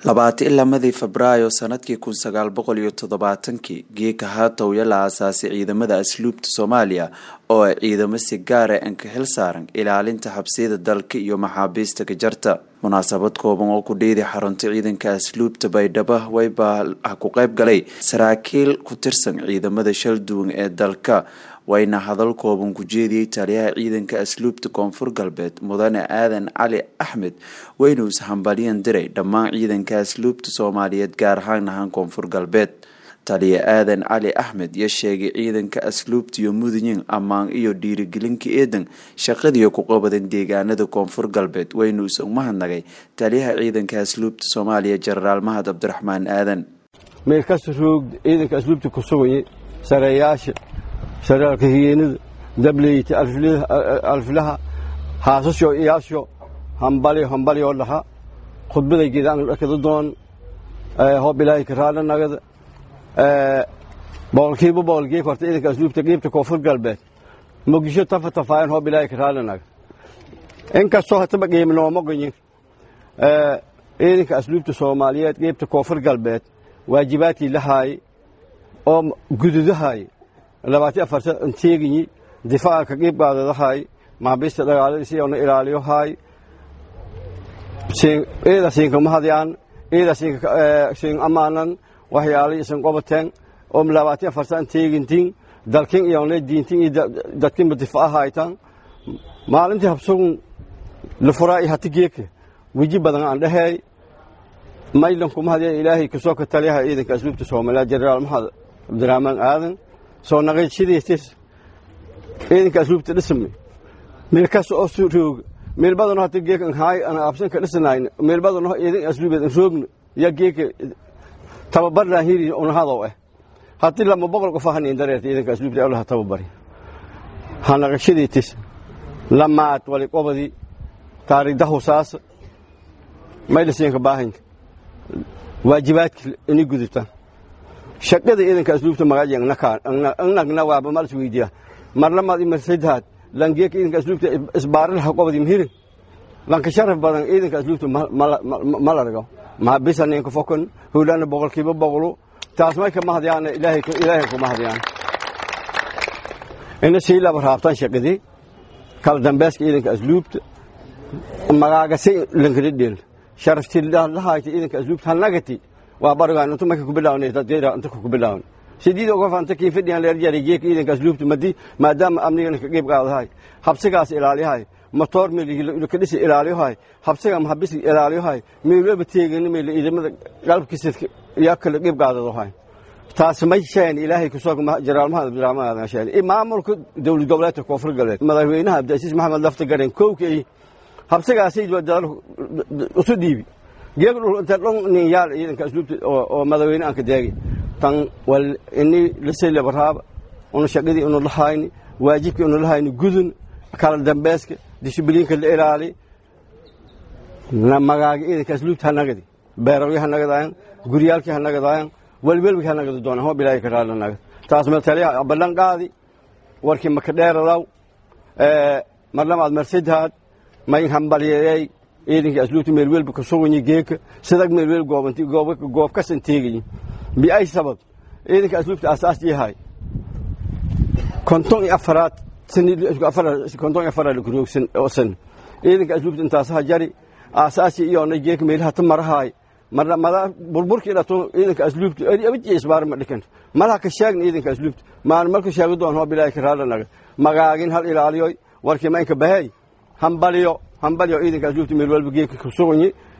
labaati lamadii febraayo sanadkii kun sagaal boqol iyo toddobaatankii geeka haatowya la aasaasay ciidamada asluubta soomaaliya oo ay ciidamo si gaara anka xil saaran ilaalinta xabsiyada dalka iyo maxaabiista gajarta munaasabad kooban oo ku dhiiday xarunta ciidanka asluubta baydhabo waybaa ku qayb galay saraakiil ku tirsan ciidamada shalduwan ee dalka wayna hadal kooban ku jeediyey taliyaha ciidanka asluubta koonfur galbeed mudane aadan cali axmed wayna ishambalyan diray dhammaan ciidanka asluubta soomaaliyeed gaar ahaan ahaan koonfur galbeed taliya aadan cali axmed iyo sheegay ciidanka asluubta iyo mudanyin ammaan iyo dhiirigelinka eedan shaqadiiyo ku qabadan deegaanada koonfur galbeed waynu is umahadnagay taliyaha ciidanka asluubta soomaaliya jenaraal mahad cabdiraxmaan aadan meelkasta roog ciidanka asluubta ku sugaya sareeyaasha saraalka higeenada dableyta alfilaha haasasho iyaasho hambalyo hambalyo dhaha khudbaday geedaan dhakada doon hoob ilaahay karaala nagada boqolkiiba boqolkii korta ciidanka asluubta qiibta koonfur galbeed muqdisho tafa tafaayan hoob ilaahay karaala naga inkastoo hataba qiimi nooma goyin ciidanka asluubta soomaaliyeed qiibta koonfur galbeed waajibaadkii lahaay oo gududahaay labaati afar teeginyi difaaca ka qiib qaadadahay maxaabiista dagaaladiisi oona ilaaliyohay ciida siinka mahadyaan ciida siin amaanan waxyaalay isan qobateen oo labaati afar san teegintin dalkin iyona diintin iyo dadkinba difaacahaytan maalintii habsugun lafuraa iyo hati geeka weji badan aan dhaheey maylanku mahadya ilaahay kasoo ka taliyaha ciidanka asluubta soomaaliya jenaraal maxamed cabdiraxmaan aadan soo naqayshadiistis ciidanka asluubta dhismi meel kasta oo rooga meel badano hata geeka haay aan absanka dhisnayna meel badano ciidan asluubeed aan roogna ya geeka tababarnaa hiri unahadow ah haddii lama boqol qof ahanayn dareerta ciidanka asluubta awlaha tababari ha naqashadiitis lamaad wali qobadii taariikhdahu saasa maylasiinka baahanka waajibaadka inay gudubtaan shaqada ciidanka asluubta magajangnagna waaba mal isweydiya marlamaad imarsadhaad langeeka ciidanka asluubta isbaaralaha qobadi mhirin lanka sharaf badan ciidanka asluubta malargo maxabisa ninka fokon howlaana boqolkiiba boqolu taas may kama hadyaana ilaahay kuma hadyaan ina sii laba raabtaan shaqadii kala dambeeska ciidanka asluubta magaagase lankadhedhel sharaftii lahayta ciidanka asluubta hanagati waa barigaan intu marka ku bilaawna dadgeera inta ku bilaawna sidiid uga fanta kii fidhiyan leer jari geeka ciidanka asluubta madi maadaama amnigana ka qeyb qaadahay habsigaas ilaaliyahay motoor meel ka dhisi ilaaliyahay habsiga maxabis ilaaliyahay meel weba teegana meel ciidamada qalabkiisa yaa kala qeyb qaadadahay taas may sheen ilaahay ku soo jaraal mahad abdiraxmaan aadan sheen maamulka dowlad goboleedka koonfur galbeed madaxweynaha abdiasiis maxamed lafta garen kowkay habsigaasi isu dhiibi geeg inta dhon nin yaal ciidanka asluubta oo madaxweyne aan ka daagi tan wal ini lasay labaraaba una shaqadii unu lahayni waajibkii unu lahayni gudun kala dambeeska dishibliinka la ilaali magaaga ciidanka asluubta hanagadi beerawyo hanagadayan guryaalkii hanagadayan welwelwii hanagada doonaan hoo bilaahi ka raali nagad taas ma taliya ballan qaadi warkii maka dheeradaw marlamaad marsidhaad mayn hambalyeeyey ciidankii asluubta meelwelba ka suganyi geeka sidag meelwel goobanti goob kasan teegayi biay sabab ciidanka asluubta asaas yahay konton iyo afaraad konton iyo afaraad lakuroogsan oo san ciidanka asluubta intaasaha jari aasaasi iyoona geeka meelaha ta marahaay marna mada burburkii dhato ciidanka asluubta abid iyo isbaar ma dhikan malaha ka sheegna ciidanka asluubta maan marka sheegi doon hoo bilaahi ka raadanaga magaagin hal ilaaliyoy warkii maynka bahey hambalyo hambalyo ciidanka asluubta meel walba geeka ku suganyi